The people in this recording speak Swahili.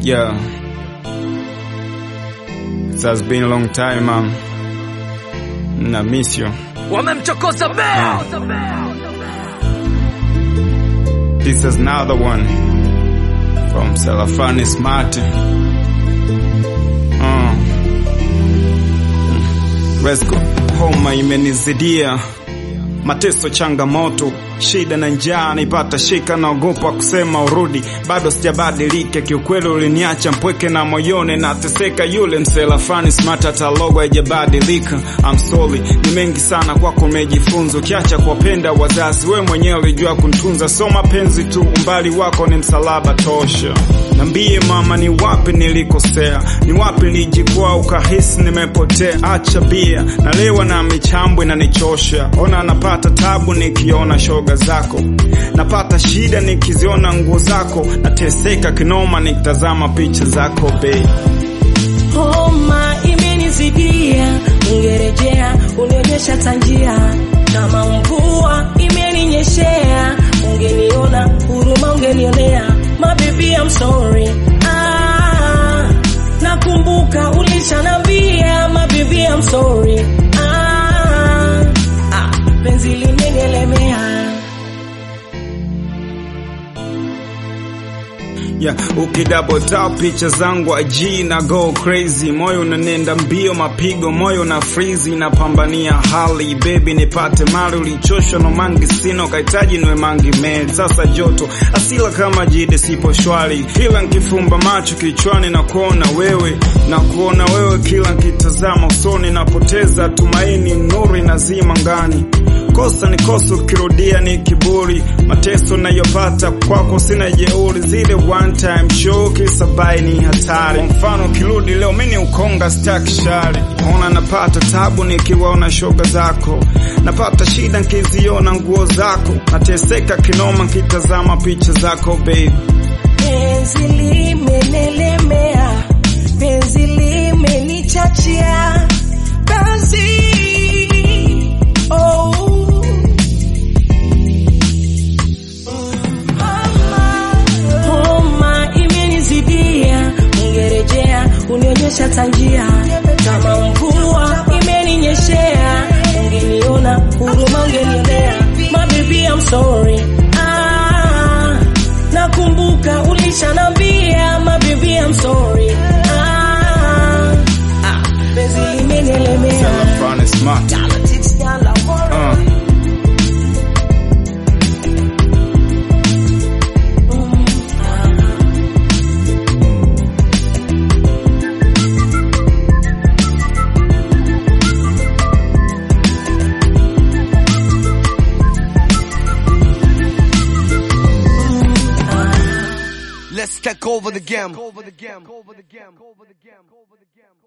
Yeah. It has been a long time, man. Na miss you. wamemchokoza bea This is another one from Salafani Smart. Uh. Let's go. Homa imenizidia, mateso, changamoto, shida na njaa naipata shika, naogopa kusema urudi, bado sijabadilika kiukweli, uliniacha mpweke na moyoni nateseka. Yule mselafani smart, hata logo haijabadilika. I'm sorry, ni mengi sana kwako umejifunza, ukiacha kuwapenda wazazi, we mwenyewe ulijua kuntunza, so mapenzi tu, umbali wako ni msalaba tosha. Nambie mama, ni wapi nilikosea? Ni wapi nilijikwaa ukahisi nimepotea? Acha bia, nalewa na michambwe na nichosha. Ona napata tabu nikiona shoga zako, napata shida nikiziona nguo zako, nateseka kinoma nikitazama picha zako bei Homa imenizidia, ungerejea unionyesha tanjia. Kama mvua imeninyeshea, ungeniona huruma, ungenionea. Mabibi, I'm sorry. Ah, nakumbuka ulishanambia, mabibi, I'm sorry. Ah, ah, penzi limenielemea. Yeah, ukidouble tap picha zangu aji na go crazy, moyo unanenda mbio, mapigo moyo na freeze, napambania hali baby, nipate mali. Ulichoshwa no mangi sina, ukahitaji niwe mangi med. Sasa joto asila kama jide, sipo shwari, kila nkifumba macho kichwani na kuona wewe, na kuona wewe, kila nkitazama usoni napoteza tumaini, nuru inazima ngani kosa ni kosa, ukirudia ni kiburi. Mateso nayopata kwako sina jeuri, zile one time show kisabai ni hatari. Kwa mfano ukirudi leo mini ukonga staki shari, ona napata tabu nikiwaona shoga zako, napata shida nkiziona nguo zako, nateseka kinoma nkitazama picha zako babe. Penzi limenelemea, penzi limenichachia, penzi oh. Homa imenizidia, ungerejea unionyesha tanjia. Kama mvua imeninyeshea, ungeniona huruma, ungenionea. Mabibi, I'm sorry. Ah, nakumbuka ulishanambia, mabibi, I'm sorry. Ah, ah, penzi limenielemea. Salafani smart. Politics, yala, Uh. Let's take over the game.